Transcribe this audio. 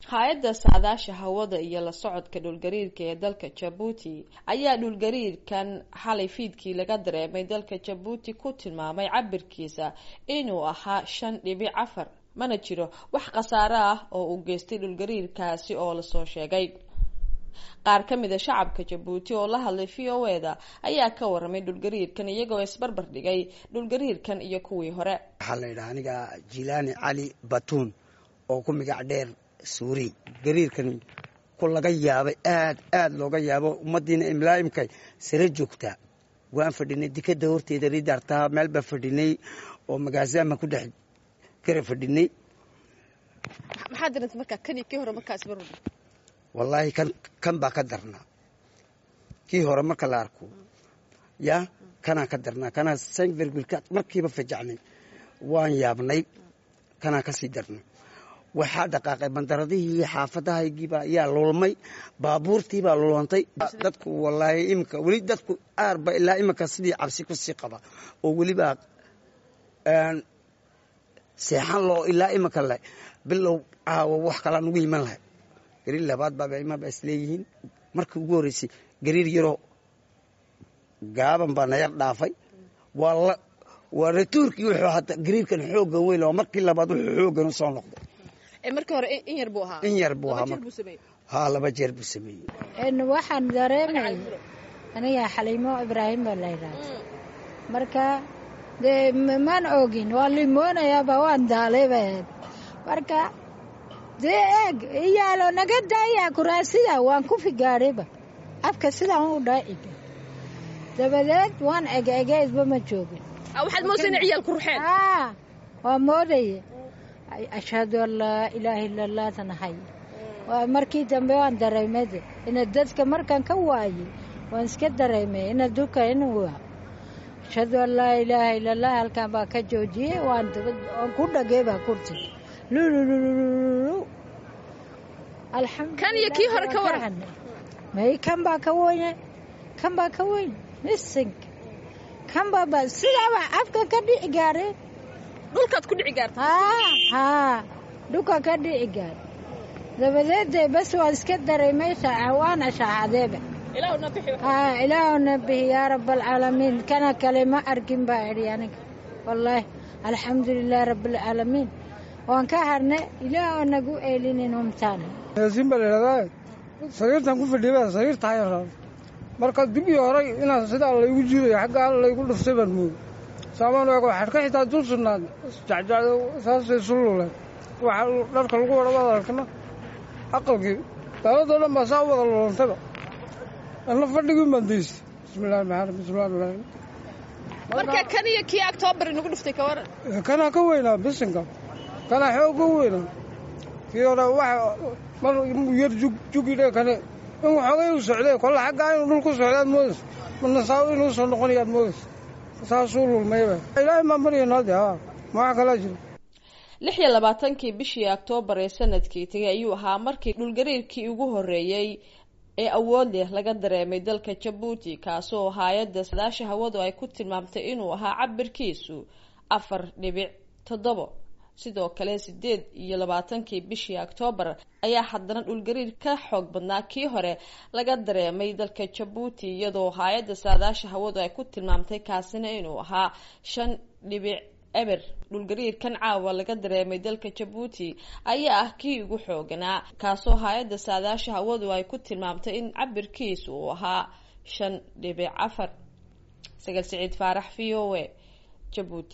hay-adda saadaasha hawada iyo la socodka dhulgariirka ee dalka jabuuti ayaa dhulgariirkan xalay fiidkii laga dareemay dalka jabuuti ku tilmaamay cabirkiisa inuu ahaa shan dhibic afar mana jiro wax khasaare ah oo uu geystay dhulgariirkaasi oo lasoo sheegay qaar ka mid a shacabka jabuuti oo la hadlay v o e da ayaa ka waramay dhulgariirkan iyagoo isbarbar dhigay dhulgariirkan iyo kuwii hore waxaa la yidhaha aniga jilaani cali batuun oo ku magac dheer suuri gariirkan ku laga yaabay aad aad looga yaabo ummadiina imlaaimkay sare joogtaa waan fadhinay dikada horteeda ridartaa meel baan fadhinay oo magaasaama ku dhex gara fadhinay maxaa diranta markaa kan iyo kii hore markaa isbarbar wallaahi kan kan baa ka darnaa kii hore marka la arko yaa kanaa ka darnaa kanaa sanvergulka markiiba fajacnay waan yaabnay kanaa kasii darnay waxaa dhaqaaqay bandaradihii xaafadahaygiiba ayaa lulmay baabuurtiibaa lulantay dadku wallaahi imika weli dadku aarba ilaa imika sidii cabsi kusii qaba oo welibaa seexan loo ilaa imika le bilow caawo wax kalaa nugu iman lahay gariir labaad baaba imaaba isleeyihiin markii ugu horreysay gariir yaroo gaaban baa nayar dhaafay waa waa ratuurkii wuxuu hata gariirkan xooggan weyn oo markii labaad wuxuu xooggan u soo noqday markii hore in yar buu ahaa in yar buu ahaa haa laba jeer buu sameeyey waxaan dareemay aniga xaliimo ibraahim baa la yidhaahda marka dee maan ogin waa limoonayaaba waan daalayba marka dee eeg iyaalo naga daaya kuraasida waan ku figaadhayba afka sidaan u dhaaciba dabadeed waan egeegeedba ma joogin waxaad moodsa ina ciyaal ku ruxeen waa moodaya ashhadu an laa ilaaha illa allah tanahay markii dambe waan dareemade ina dadka markaan ka waayey waan iska dareemay ina duka inuu ashhadu an laa ilaaha illa allah halkaan baa ka joojiyey waan ku dhagay baa kurti lulululu kan iyo kii hore ka waran may kan baa ka weyne kan baa ka weyn misinka kan baaba sidaaba afka ka dhici gaare dhulkaad ku dhici gaarta haa dhulka ka dhici gaar dabadeedee bas waan iska dareemay waana shaacadeeba haa ilaahuna bixi yaa rabaalcaalamiin kana kale ma arkin baa idhi aniga wallaahi alxamdulilaahi rabaalcaalamiin waan ka harne ilaah oo nagu eelinin humtaana yaasiin baa layidhahdaa sariirtan ku fadhiya sariir tahay marka dib iyo horay inaan sidaa laygu jiidayo xaggaa laygu dhuftay baan mooday saamaan eego xadhka xitaa dul sugnaad jacjacdo saasay sululeen waxa dharka lagu wada wada arkana aqalkii daaladoo dhan baa saa u wada lulantayba anna fadhigii baan daystay bismillahi maxamed bismillahi rahmaan marka kan iyo kii octoobar inagu dhuftay ka waran kanaa ka weynaa bisinka kanaa xoog ka weynaa kii hore waxa mar yar jugidhe kane in waxoogay u socday kolle xaggaa inuu dhul ku socdaad moodaysa manasaawo inuu soo noqonayaad moodaysa saasuu lulmayba ilaahay maa maryanade ha ma wax kalaa jira lix iyo labaatankii bishii oktoobar ee sanadkii tegay ayuu ahaa markii dhulgariirkii ugu horreeyey ee awood leh laga dareemay dalka jabuuti kaasoo hay-adda sadaasha hawadu ay ku tilmaamtay inuu ahaa cabirkiisu afar dhibic toddobo sidoo kale sideed iyo labaatankii bishii oktoobar ayaa haddana dhulgariir ka xoog badnaa kii hore laga dareemay dalka jabuuti iyadoo hay-adda saadaasha hawadu ay ku tilmaamtay kaasina inuu ahaa shan dhibic eber dhulgariirkan caawa laga dareemay dalka jabuuti ayaa ah kii ugu xooganaa kaasoo hay-adda saadaasha hawadu ay ku tilmaamtay in cabirkiisu uu ahaa shan dhibic afar sagal siciid faarax v o a jabuuti